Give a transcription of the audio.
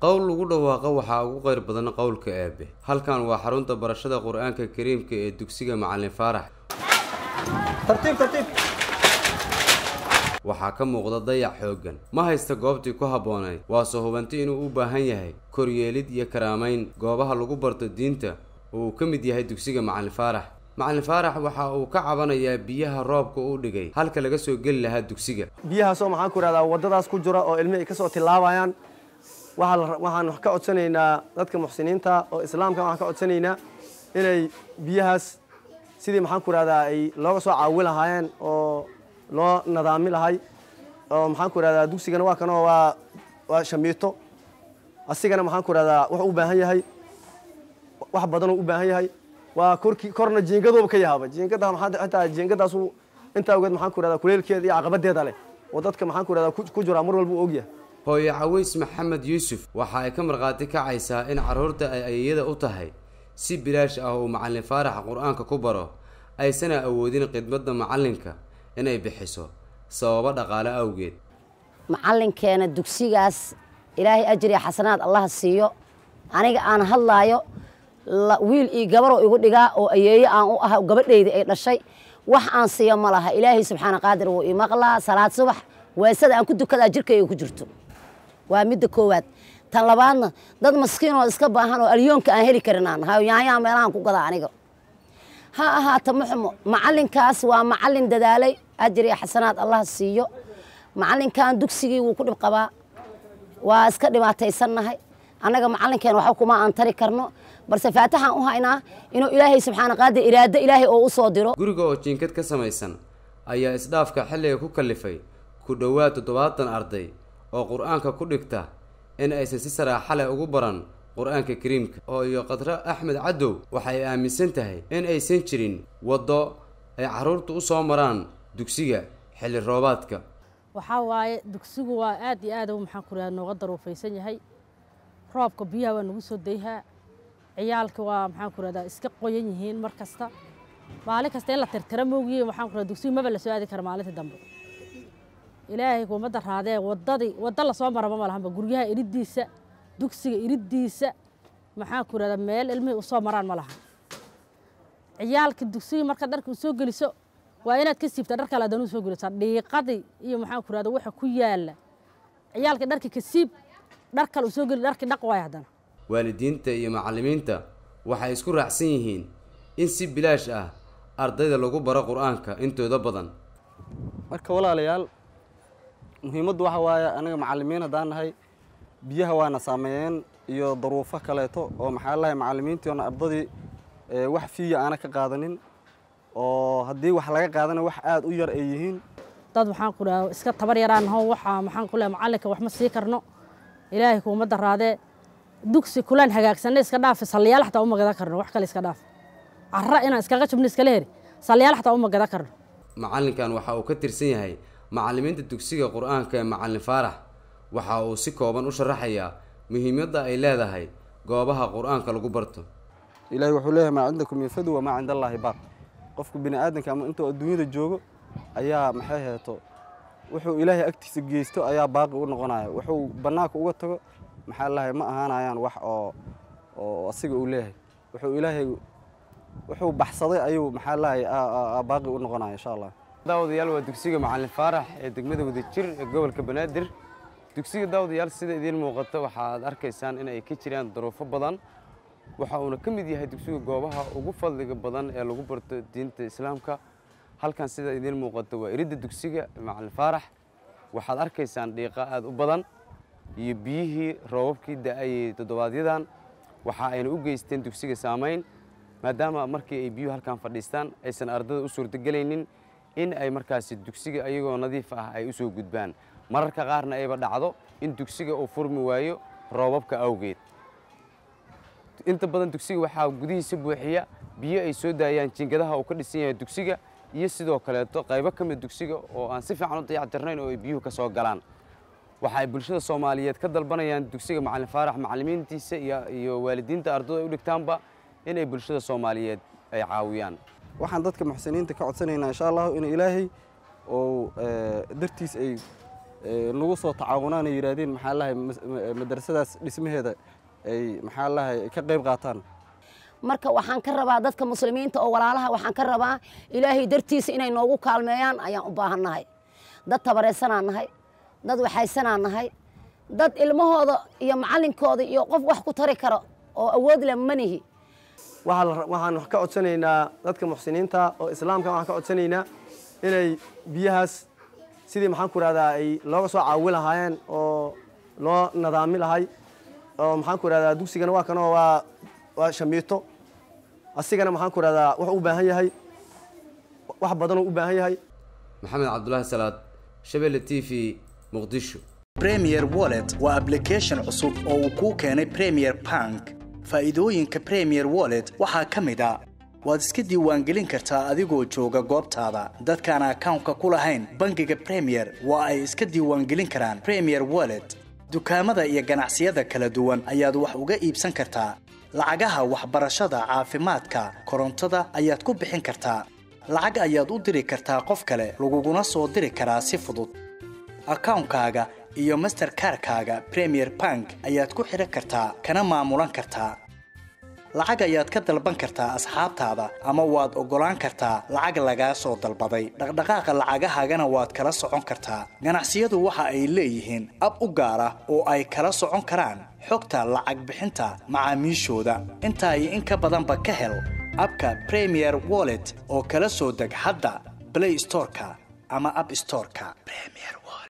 qowl lagu dhawaaqo waxaa ugu qeyr badan qowlka eebe halkan waa xarunta barashada qur-aanka kariimka ee dugsiga macalin faarax waxaa ka muuqda dayac xooggan ma haysta goobtii ku habboonayd waase hubanti inuu u baahan yahay koryeelid iyo karaamayn goobaha lagu barto diinta oo uu ka mid yahay dugsiga macalin faarax macalin faarax waxa uu ka cabanayaa biyaha roobka u dhigay halka laga soo geli lahaa dugsiga biyahaasoo maxaan ku ihahdaa waddadaas ku jira oo ilmi ay ka soo tilaabayaan waxaan ka codsanaynaa dadka muxsiniinta oo islaamka waxaan ka codsanaynaa inay biyahaas sidii maxaan ku ihahdaa ay looga soo caawi lahaayeen oo loo nadaami lahay oo maxaan ku ihahdaa dugsigana waa kanoo waa waa shamiito asigana maxaan ku ihahdaa wuxuu u baahan yahay wax badanoo u baahan yahay waa korkii korna jiingadooba ka yahaaba jiingada maxaa xitaa jiingadaasu intaa ogeed maxaan ku ihahdaa kuleelkeeda iyo caqabadeeda leh oo dadka maxaan ku ihahdaa ku jiraa mar walba u ogyahay hooye caways maxamed yuusuf waxa ay ka markhaati kacaysaa in carruurta ay ayayada u tahay si bilaash ah uu macalin faarax qur-aanka ku baro aysana awoodin khidmadda macallinka inay bixiso sababo dhaqaale awgeed macallinkeena dugsigaas ilaahay ajriya xasanaad allaha siiyo aniga aan hadlaayo wiil iyo gabaroo igu dhigaa oo ayeeyo aan u ah gabadhayda ay dhashay wax aan siiyo ma laha ilaahay subxaana qaadir wuu ii maqlaa salaad subax weesada aan ku dukadaa jirkayga ku jirto waa midda koowaad tan labaadna dad maskiin oo iska baahan oo alyoonka aan heli karin aan nahay yaanyaa meelahaan ku gadaa aniga ha ahaata muxumo macallinkaas waa macallin dadaalay ajriya xasanaad allah siiyo macallinkan dugsigii wuu ku dhib qabaa waa iska dhibaataysannahay annaga macallinkeen waxba kuma aan tari karno balse faataxaan u haynaa inuu ilaahay subxaana qaadir iraado ilaahay oo u soo diro guriga oo jiinkad ka samaysan ayaa isdhaafka xilliga ku kallifay ku dhowaad toddobaatan arday oo qur-aanka ku dhigta in aysan si saraaxa leh ugu baran qur-aanka kariimka oo iyo qadro axmed cadow waxay aaminsan tahay in aysan jirin waddo ay carruurtu u soo maraan dugsiga xilli roobaadka waxaa waaye dugsigu waa aad iyo aad maxaan ku raha nooga daruufaysan yahay roobka biyaha waa nagu soo dayhaa ciyaalka waa maxaan ku rahdaa iska qoyan yihiin mar kasta maalin kasta in la tirtira moogiye waxaan ku rahda dugsigu maba la soo aadi kara maalintii dambe ilaahay kuumadda raadee waddadii waddo lasoo maraba ma lahanba guryaha iriddiisa dugsiga iriddiisa maxaan ku rahdaa meel ilmihii usoo maraan ma lahan ciyaalka dugsiga marka dharka u soo geliso waa inaad ka siibtaa dhar kale haddana u soo gelisaa dhiiqadii iyo maxaan ku rahda waxa ku yaalla ciyaalka dharka ka siib dhar kale u soo geli dharkii dhaq waay haddana waalidiinta iyo macallimiinta waxay isku raacsan yihiin in si bilaash ah ardayda lagu baro qur-aanka intooda badan marka walaalayaal muhiimaddu waxa waaye anaga macallimiin haddaan nahay biyaha waana saameeyeen iyo daruufo kaleeto oo maxaa lahay macallimiintiona ardadii wax fiiya aana ka qaadanin oo haddii wax laga qaadana wax aada u yar ay yihiin dad waxaan ku dhaha iska tabar yaraan naho waxaa maxaan ku lehay macallinka wax ma sii karno ilaahay kuumadda raadee dugsi kulaan hagaagsanna iska dhaafi salliyaal xataa uma gadan karno wax kale iska dhaaf carra inaan iskaga jubno iskala heri salliyaal xataa uma gadan karno macallinkan waxa uu ka tirsan yahay macallimiinta dugsiga qur-aanka ee macallin faarax waxa uu si kooban u sharaxayaa muhiimadda ay leedahay goobaha qur-aanka lagu barto ilaahay wuxuu leeyahay maa cindakum yafadu wamaa cinda allaahi baaq qofku bini aadanka ama intuu adduunyada joogo ayaa maxay heeto wuxuu ilaahay agtiisa geysto ayaa baaqi u noqonaya wuxuu bannaanka uga tago maxaa lahay ma ahaanayaan wax oo oo asiga uu leeyahay wuxuu ilaahay wuxuu baxsaday ayuu maxaa lahay baaqi u noqonaya insha allah daawadayaal waa dugsiga macallin faarax ee degmada wadajir ee gobolka banaadir dugsiga daawadayaal sida idiin muuqata waxaad arkaysaan in ay ka jiraan daruufo badan waxa uuna ka mid yahay dugsiga goobaha ugu fadliga badan ee lagu barto diinta islaamka halkan sida idiin muuqata waa iridda dugsiga macallin faarax waxaad arkaysaan dhiiqa aada u badan iyo biyihii roobabkii da-ayay toddobaadyadaan waxa ayna u geysteen dugsiga saamayn maadaama markii ay biyuhu halkan fadhiistaan aysan ardada u suurtogelaynin in ay markaasi dugsiga ayagoo nadiif ah ay u soo gudbaan mararka qaarna ayba dhacdo in dugsiga uu furmi waayo roobabka awgeed inta badan dugsiga waxaa gudihiisa buuxiya biyo ay soo daayaan jiingadaha uu ka dhisan yahay dugsiga iyo sidoo kaleeto qaybo ka mid dugsiga oo aan si fiican u dayactirnayn oo ay biyuhu ka soo galaan waxa ay bulshada soomaaliyeed ka dalbanayaan dugsiga macallin faarax macallimiintiisa iyo waalidiinta ardada ay u dhigtaanba inay bulshada soomaaliyeed ay caawiyaan waxaan dadka muxsiniinta ka codsanaynaa insha allahu in ilaahay oo dartiis ay nagu soo tacaawunaan ay yidhaahdeen maxaa lahay madrasadaas dhismaheeda ay maxaa lahay ka qayb qaataan marka waxaan ka rabaa dadka muslimiinta oo walaalaha waxaan ka rabaa ilaahay dartiisa inay noogu kaalmeeyaan ayaan u baahannahay dad tabareysanaan nahay dad waxaysanaan nahay dad ilmahooda iyo macallinkooda iyo qof wax ku tari karo oo awood leh manihi waxaan ka codsanaynaa dadka muxsiniinta oo islaamka waxaan ka codsanaynaa inay biyahaas sidii maxaan ku rahdaa ay looga soo caawi lahaayeen oo loo nadaami lahay oo maxaan ku rahdaa dugsigana waa kanoo waa waa shamiito asigana maxaan ku rahdaa wuxuu u baahan yahay wax badanuu u baahan yahay maxamed cabdulaahi salaad shabeelle t v muqdisho premier wallet waa application cusub oo uu kuu keenay premier bank faa'iidooyinka premier wallet waxaa ka mid a waad iska diiwaangelin kartaa adigoo jooga goobtaada dadkaan akawnka ku lahayn bangiga premier waa ay iska diiwaangelin karaan premier wallet dukaamada iyo ganacsiyada kala duwan ayaad wax uga iibsan kartaa lacagaha waxbarashada caafimaadka korontada ayaad ku bixin kartaa lacag ayaad u diri kartaa qof kale laguguna soo diri karaa si fudud akawnkaaga iyo masterkarkaaga premier bank ayaad ku xidhan kartaa kana maamulan kartaa lacag ayaad ka dalban kartaa asxaabtaada ama waad oggolaan kartaa lacag lagaa soo dalbaday dhaqdhaqaaqa lacagahaagana waad kala socon kartaa ganacsiyadu waxa ay leeyihiin ab u gaar ah oo ay kala socon karaan xogta lacag bixinta macaamiishooda intaa iyo in ka badanba ka hel abka premier wallet oo kala soo deg hadda blay storeka ama ab storeka